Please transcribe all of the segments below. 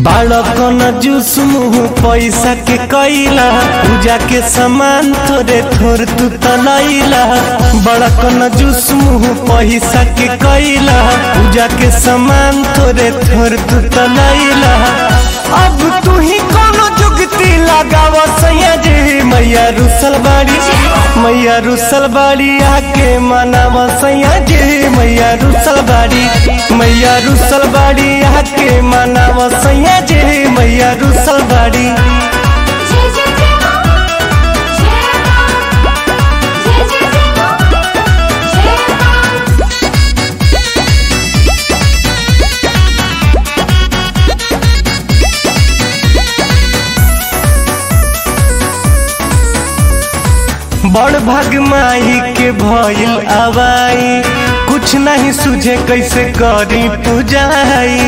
बालक न जूस मुँह पैसा के कैला पूजा के सामान थोड़े थोड़ तू तलैला बड़क न जूस मुँह पैसा के कैला पूजा के सामान थोड़े थोड़ तू तलैला अब तू ही कोनो जुगती लगाव सैया जी मैया रुसल बाड़ी मैया रुसल बाड़ी आके मनाव सैया जी मैया रुसल बाड़ी मैया रुसल बाड़ी आके मनाव सैया जी मैया रुसल बाड़ी जय जय जय मां जय मां जय जय जय मां जय मां बड़ भाग माही के भइल आवाई कुछ नहीं सुझे कैसे करी पूजाई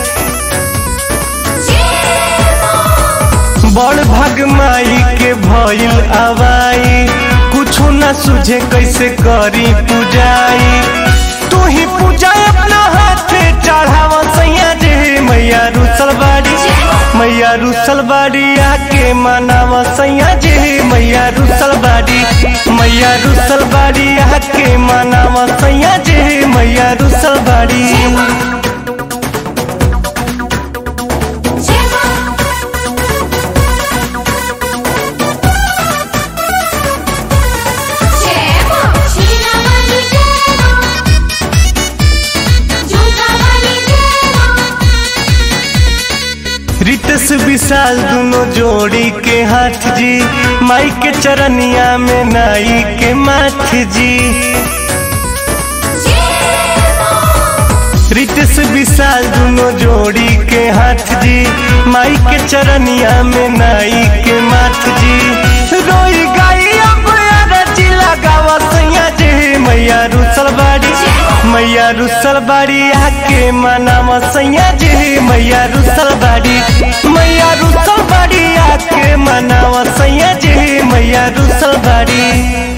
बड़ भाग माई के भइल आवाई कुछो न सुझे कैसे करी पूजाई तू ही पूजा अपना हाथे चढ़ावा सैया जी मैया रुसल बाड़ी मैया रुसल बाड़ी आके मनावा सैया जी मैया रुसल बाड़ी मैया रुसल बाड़ी आके मनावा सैया जी मैया रुसल बाड़ी जय मां जय मां शीला वाली जय मां झूठा वाली जय मां रितस विशाल दोनों जोड़ी के हाथ जी माई के चरनिया में नाई के माथ जी रितस विशाल दोनों जोड़ी के हाथ जी माई के चरनिया में नाई के माथ जी रोई गाई अब अरजी लगावा सैया जी मैया रुसल बाड़ी मैया रुसल बाड़ी आके मनावा सैया जी मैया रुसल बाड़ी मैया रुसल बाड़ी आके मनावा सैया जी मैया रुसल बाड़ी